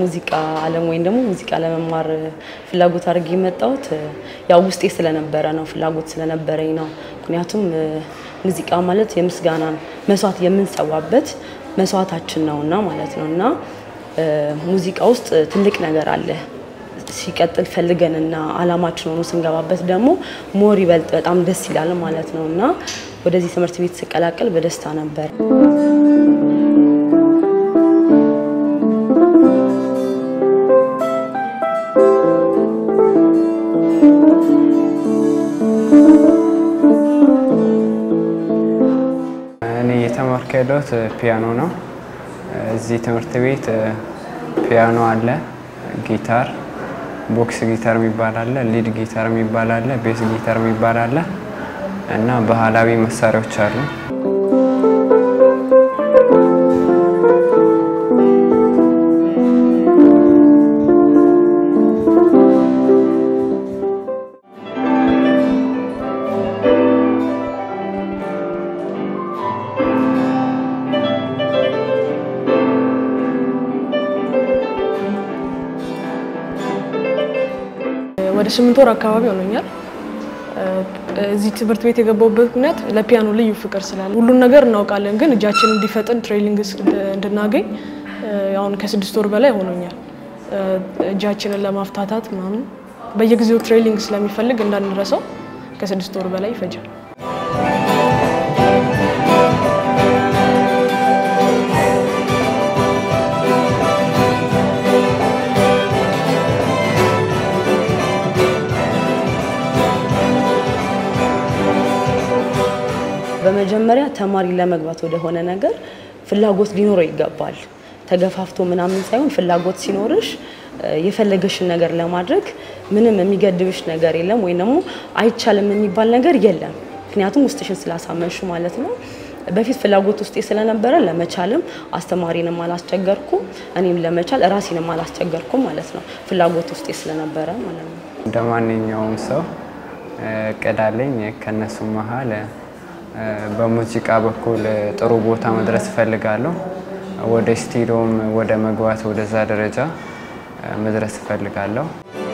ሙዚቃ ዓለም ወይም ደግሞ ሙዚቃ ለመማር ፍላጎት አድርጌ የመጣሁት ያው ውስጤ ስለነበረ ነው፣ ፍላጎት ስለነበረኝ ነው። ምክንያቱም ሙዚቃ ማለት የምስጋናን መስዋዕት የምንሰዋበት መስዋዕታችን ነውና ማለት ነው እና ሙዚቃ ውስጥ ትልቅ ነገር አለ። ሲቀጥል ፈልገንና አላማችን ሆኖ ስንገባበት ደግሞ ሞር ይበልጥ በጣም ደስ ይላል ማለት ነው እና ወደዚህ ትምህርት ቤት ስቀላቀል በደስታ ነበር። እኔ እየተማርኩ ያለሁት ፒያኖ ነው። እዚህ ትምህርት ቤት ፒያኖ አለ፣ ጊታር፣ ቦክስ ጊታር የሚባል አለ፣ ሊድ ጊታር የሚባል አለ፣ ቤስ ጊታር የሚባል አለ እና ባህላዊ መሳሪያዎች አሉ። ወደ ስምንት ወር አካባቢ ሆኖኛል። እዚህ ትምህርት ቤት የገባሁበት ምክንያት ለፒያኖ ልዩ ፍቅር ስላለ ሁሉን ነገር እናውቃለን፣ ግን እጃችን እንዲፈጥን ትሬኒንግ እንድናገኝ አሁን ከስድስት ወር በላይ ሆኖኛል። እጃችንን ለማፍታታት ምናምን በየጊዜው ትሬኒንግ ስለሚፈልግ እንዳንረሳው ከስድስት ወር በላይ ይፈጃል። በመጀመሪያ ተማሪ ለመግባት ወደሆነ ነገር ፍላጎት ሊኖረው ይገባል። ተገፋፍቶ ምናምን ሳይሆን ፍላጎት ሲኖርሽ የፈለገሽን ነገር ለማድረግ ምንም የሚገድብሽ ነገር የለም፣ ወይም ደግሞ አይቻልም የሚባል ነገር የለም። ምክንያቱም ውስጥሽን ስላሳመንሹ ማለት ነው። በፊት ፍላጎት ውስጤ ስለነበረ ለመቻልም አስተማሪንም አላስቸገርኩም፣ እኔም ለመቻል ራሴንም አላስቸገርኩም ማለት ነው። ፍላጎት ውስጤ ስለነበረ ማለት ነው። እንደ ማንኛውም ሰው እቅድ አለኝ። ከነሱ መሀል በሙዚቃ በኩል ጥሩ ቦታ መድረስ እፈልጋለሁ። ወደ ስቱዲዮም ወደ መግባት ወደዛ ደረጃ መድረስ እፈልጋለሁ።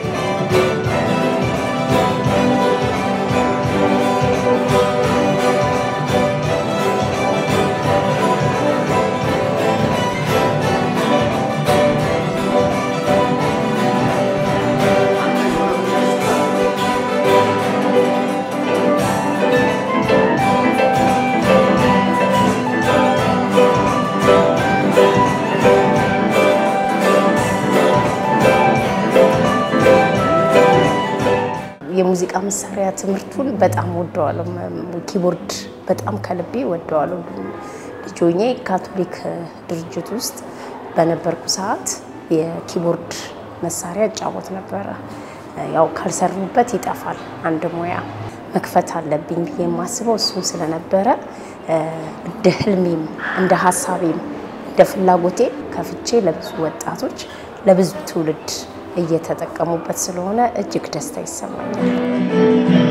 የሙዚቃ መሳሪያ ትምህርቱን በጣም ወደዋለሁ። ኪቦርድ በጣም ከልቤ ወደዋለሁ። ልጅ ሆኜ ካቶሊክ ድርጅት ውስጥ በነበርኩ ሰዓት የኪቦርድ መሳሪያ እጫወት ነበረ። ያው ካልሰሩበት ይጠፋል። አንድ ሙያ መክፈት አለብኝ ብዬ የማስበው እሱን ስለነበረ እንደ ህልሜም እንደ ሀሳቤም እንደ ፍላጎቴ ከፍቼ ለብዙ ወጣቶች ለብዙ ትውልድ እየተጠቀሙበት ስለሆነ እጅግ ደስታ ይሰማኛል።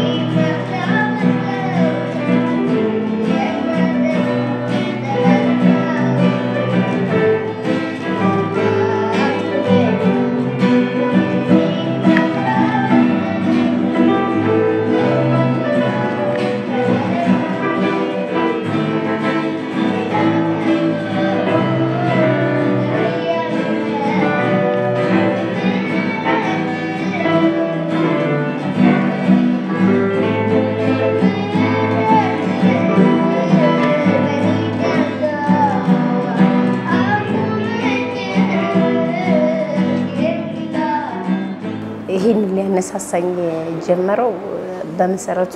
ይህን ሊያነሳሳኝ የጀመረው በመሰረቱ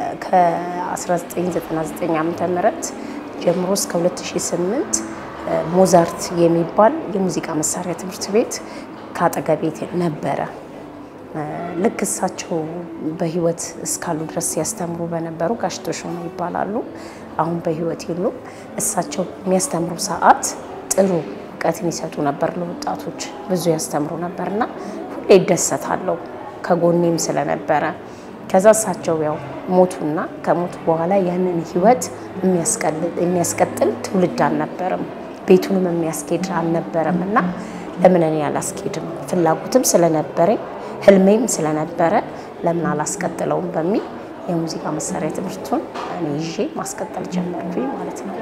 ከ1999 ዓ ም ጀምሮ እስከ 2008 ሞዛርት የሚባል የሙዚቃ መሳሪያ ትምህርት ቤት ከአጠገቤ ነበረ። ልክ እሳቸው በህይወት እስካሉ ድረስ ሲያስተምሩ በነበሩ ጋሽ ተሾመ ይባላሉ። አሁን በህይወት የሉም። እሳቸው የሚያስተምሩ ሰዓት ጥሩ እውቀትን ይሰጡ ነበር ለወጣቶች፣ ብዙ ያስተምሩ ነበርና ሁሌ ይደሰታለሁ ከጎኔም ስለነበረ። ከዛ እሳቸው ያው ሞቱና ከሞቱ በኋላ ያንን ህይወት የሚያስቀጥል ትውልድ አልነበረም፣ ቤቱንም የሚያስኬድ አልነበረም እና ለምን እኔ አላስኬድም? ፍላጎትም ስለነበረኝ ህልሜም ስለነበረ ለምን አላስቀጥለውም በሚል የሙዚቃ መሳሪያ ትምህርቱን እኔ ይዤ ማስቀጠል ጀመርኩኝ ማለት ነው።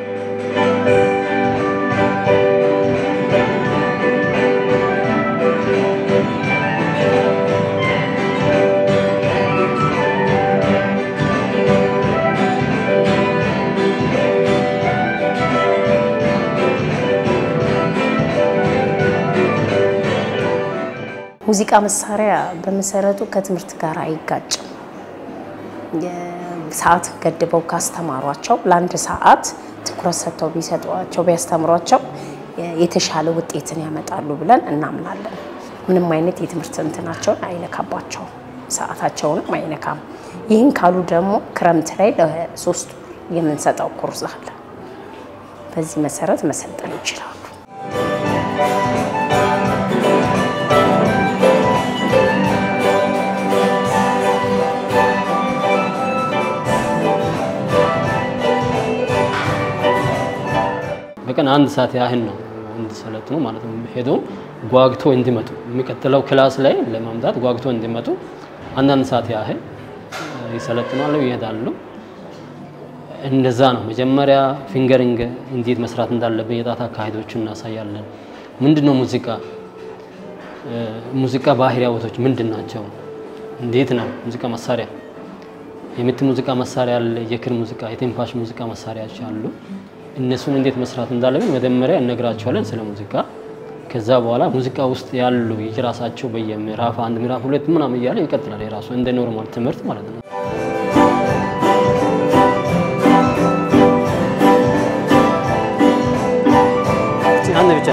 ሙዚቃ መሳሪያ በመሰረቱ ከትምህርት ጋር አይጋጭም። ሰዓት ገድበው ካስተማሯቸው ለአንድ ሰዓት ትኩረት ሰጥተው ቢሰጧቸው ቢያስተምሯቸው የተሻለ ውጤትን ያመጣሉ ብለን እናምናለን። ምንም አይነት የትምህርት እንትናቸውን አይነካባቸውም፣ ሰዓታቸውንም አይነካም። ይህን ካሉ ደግሞ ክረምት ላይ ለሶስት ወር የምንሰጠው ኮርስ አለ። በዚህ መሰረት መሰልጠን ይችላሉ። በቀን አንድ ሰዓት ያህል ነው እንዲሰለጥኑ ማለት ነው። ሄዶ ጓግቶ እንዲመጡ የሚቀጥለው ክላስ ላይ ለማምጣት ጓግቶ እንዲመጡ አንዳንድ ሰዓት ያህል ይሰለጥናሉ፣ ይሄዳሉ። እንደዛ ነው። መጀመሪያ ፊንገሪንግ እንዴት መስራት እንዳለብን የጣት አካሄዶችን እናሳያለን። ምንድን ነው ሙዚቃ ሙዚቃ ባህሪያቶች ምንድን ናቸው? እንዴት ነው ሙዚቃ መሳሪያ የምት ሙዚቃ መሳሪያ አለ፣ የክር ሙዚቃ፣ የትንፋሽ ሙዚቃ መሳሪያዎች አሉ። እነሱን እንዴት መስራት እንዳለብን መጀመሪያ እነግራቸዋለን ስለ ሙዚቃ። ከዛ በኋላ ሙዚቃ ውስጥ ያሉ የራሳቸው በየምዕራፍ አንድ ምዕራፍ ሁለት ምናምን እያለ ይቀጥላል። የራሱ እንደ ኖርማል ትምህርት ማለት ነው። አንድ ብቻ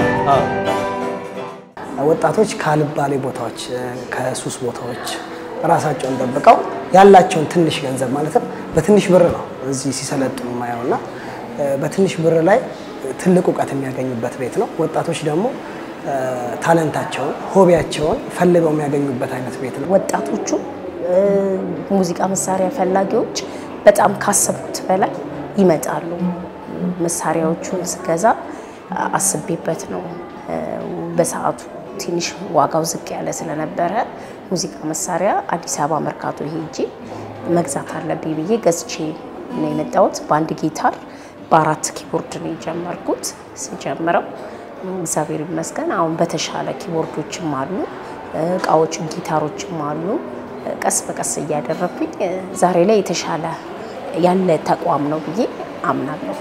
ወጣቶች ካልባሌ ቦታዎች ከሱስ ቦታዎች ራሳቸውን ጠብቀው ያላቸውን ትንሽ ገንዘብ ማለትም በትንሽ ብር ነው እዚህ ሲሰለጥኑ ማየው እና በትንሽ ብር ላይ ትልቅ እውቀት የሚያገኙበት ቤት ነው። ወጣቶች ደግሞ ታለንታቸውን፣ ሆቢያቸውን ፈልገው የሚያገኙበት አይነት ቤት ነው። ወጣቶቹ ሙዚቃ መሳሪያ ፈላጊዎች በጣም ካሰቡት በላይ ይመጣሉ። መሳሪያዎቹን ስገዛ አስቤበት ነው። በሰዓቱ ትንሽ ዋጋው ዝቅ ያለ ስለነበረ ሙዚቃ መሳሪያ አዲስ አበባ መርካቶ ሄጄ መግዛት አለብኝ ብዬ ገዝቼ ነው የመጣሁት። በአንድ ጊታር በአራት ኪቦርድ ነው የጀመርኩት። ስጀምረው እግዚአብሔር ይመስገን አሁን በተሻለ ኪቦርዶችም አሉ፣ እቃዎችም ጊታሮችም አሉ። ቀስ በቀስ እያደረግኩኝ ዛሬ ላይ የተሻለ ያለ ተቋም ነው ብዬ አምናለሁ።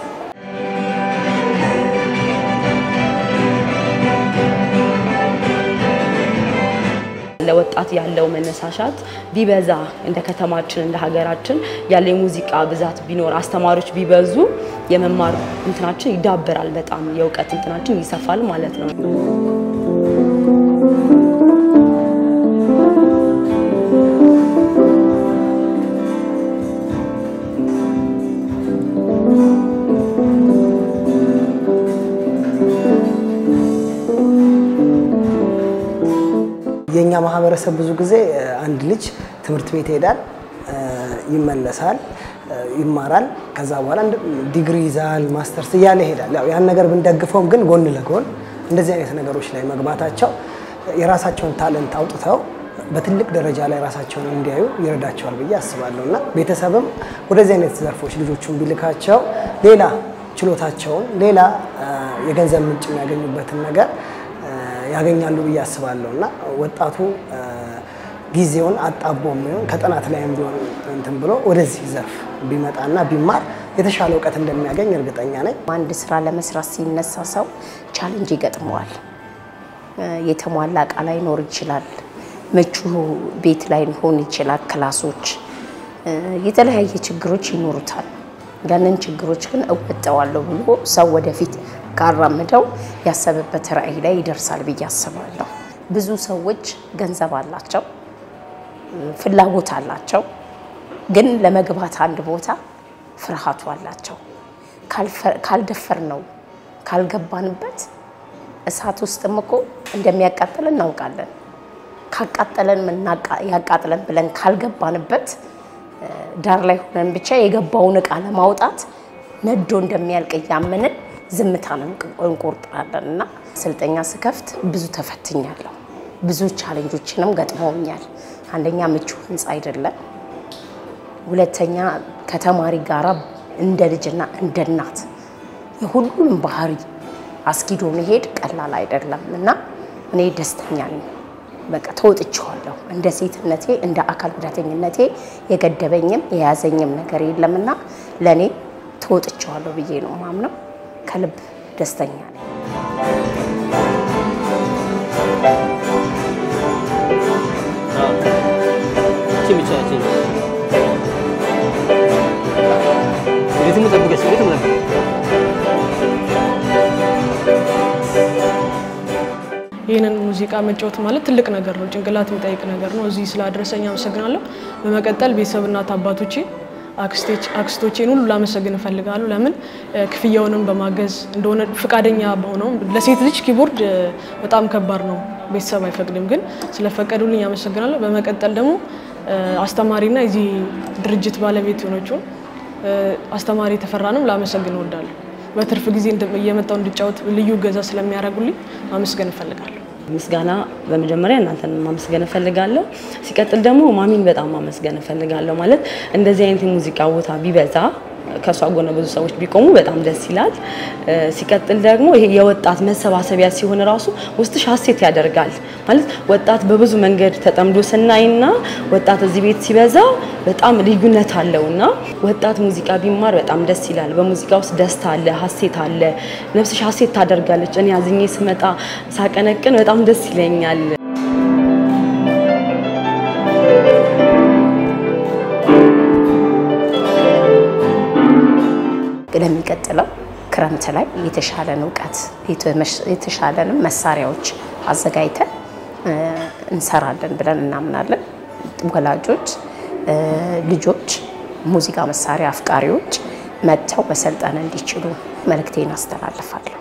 ለወጣት ያለው መነሳሻት ቢበዛ እንደ ከተማችን እንደ ሀገራችን ያለ የሙዚቃ ብዛት ቢኖር አስተማሪዎች ቢበዙ የመማር እንትናችን ይዳበራል። በጣም የእውቀት እንትናችን ይሰፋል ማለት ነው። የኛ ማህበረሰብ ብዙ ጊዜ አንድ ልጅ ትምህርት ቤት ይሄዳል፣ ይመለሳል፣ ይማራል። ከዛ በኋላ ዲግሪ ይዛል፣ ማስተርስ እያለ ይሄዳል። ያው ያን ነገር ብንደግፈውም ግን ጎን ለጎን እንደዚህ አይነት ነገሮች ላይ መግባታቸው የራሳቸውን ታለንት አውጥተው በትልቅ ደረጃ ላይ ራሳቸውን እንዲያዩ ይረዳቸዋል ብዬ አስባለሁ እና ቤተሰብም ወደዚህ አይነት ዘርፎች ልጆቹን ቢልካቸው ሌላ ችሎታቸውን ሌላ የገንዘብ ምንጭ የሚያገኙበትን ነገር ያገኛሉ ብዬ አስባለሁ እና ወጣቱ ጊዜውን አጣቦ የሚሆን ከጥናት ላይም ቢሆን እንትን ብሎ ወደዚህ ዘርፍ ቢመጣና ቢማር የተሻለ እውቀት እንደሚያገኝ እርግጠኛ ነኝ። አንድ ስራ ለመስራት ሲነሳ ሰው ቻሌንጅ ይገጥመዋል። የተሟላ እቃ ላይኖር ይችላል። ምቹ ቤት ላይሆን ይችላል። ክላሶች፣ የተለያየ ችግሮች ይኖሩታል። ያንን ችግሮች ግን እወጣዋለሁ ብሎ ሰው ወደፊት ካራምደው ያሰበበት ራዕይ ላይ ይደርሳል ብዬ አስባለሁ። ብዙ ሰዎች ገንዘብ አላቸው፣ ፍላጎት አላቸው፣ ግን ለመግባት አንድ ቦታ ፍርሃቱ አላቸው። ካልደፈር ነው ካልገባንበት እሳት ውስጥም እኮ እንደሚያቃጥል እናውቃለን። ካቃጠለን ያቃጥለን ብለን ካልገባንበት ዳር ላይ ሆነን ብቻ የገባውን እቃ ለማውጣት ነዶ እንደሚያልቅ እያመንን ዝምታን እንቆርጣለን እና ስልጠኛ ስከፍት ብዙ ተፈትኛለሁ። ብዙ ቻሌንጆችንም ገጥመውኛል። አንደኛ ምቹ ህንፃ አይደለም። ሁለተኛ ከተማሪ ጋራ እንደ ልጅና እንደ እናት የሁሉንም ባህሪ አስጊዶ መሄድ ቀላል አይደለም እና እኔ ደስተኛ ነኝ። በቃ ተወጥቼዋለሁ። እንደ ሴትነቴ እንደ አካል ጉዳተኝነቴ የገደበኝም የያዘኝም ነገር የለምና ለእኔ ተወጥቼዋለሁ ብዬ ነው ማምነው። ከልብ ደስተኛ ነኝ። እቺ ብቻ እቺ ሪትሙ ጠብቀሽ ሪትሙ ጠብቀሽ ይህንን ሙዚቃ መጫወት ማለት ትልቅ ነገር ነው። ጭንቅላት የሚጠይቅ ነገር ነው። እዚህ ስላደረሰኝ አመሰግናለሁ። በመቀጠል ቤተሰብ እናት አባቶቼ፣ አክስቶቼን ሁሉ ላመሰግን እፈልጋለሁ። ለምን ክፍያውንም በማገዝ እንደሆነ ፍቃደኛ በሆነው ለሴት ልጅ ኪቦርድ በጣም ከባድ ነው፣ ቤተሰብ አይፈቅድም። ግን ስለፈቀዱልኝ አመሰግናለሁ። በመቀጠል ደግሞ አስተማሪና የዚህ ድርጅት ባለቤት የሆነችውን አስተማሪ ተፈራንም ላመሰግን እወዳለሁ። በትርፍ ጊዜ እየመጣው እንድጫወት ልዩ እገዛ ስለሚያደርጉልኝ ማመስገን እፈልጋለሁ። ምስጋና በመጀመሪያ እናንተን ማመስገን እፈልጋለሁ። ሲቀጥል ደግሞ ማሚን በጣም ማመስገን እፈልጋለሁ። ማለት እንደዚህ አይነት የሙዚቃ ቦታ ቢበዛ ከእሷ ጎን ብዙ ሰዎች ቢቆሙ በጣም ደስ ይላል። ሲቀጥል ደግሞ ይሄ የወጣት መሰባሰቢያ ሲሆን ራሱ ውስጥሽ ሀሴት ያደርጋል። ማለት ወጣት በብዙ መንገድ ተጠምዶ ስናይና ወጣት እዚህ ቤት ሲበዛ በጣም ልዩነት አለውና ወጣት ሙዚቃ ቢማር በጣም ደስ ይላል። በሙዚቃ ውስጥ ደስታ አለ፣ ሀሴት አለ። ነፍስሽ ሀሴት ታደርጋለች። እኔ አዝኜ ስመጣ ሳቀነቅን በጣም ደስ ይለኛል። ለሚቀጥለው ክረምት ላይ የተሻለን እውቀት የተሻለንም መሳሪያዎች አዘጋጅተን እንሰራለን ብለን እናምናለን። ወላጆች፣ ልጆች፣ ሙዚቃ መሳሪያ አፍቃሪዎች መጥተው መሰልጠን እንዲችሉ መልእክቴን አስተላልፋለሁ።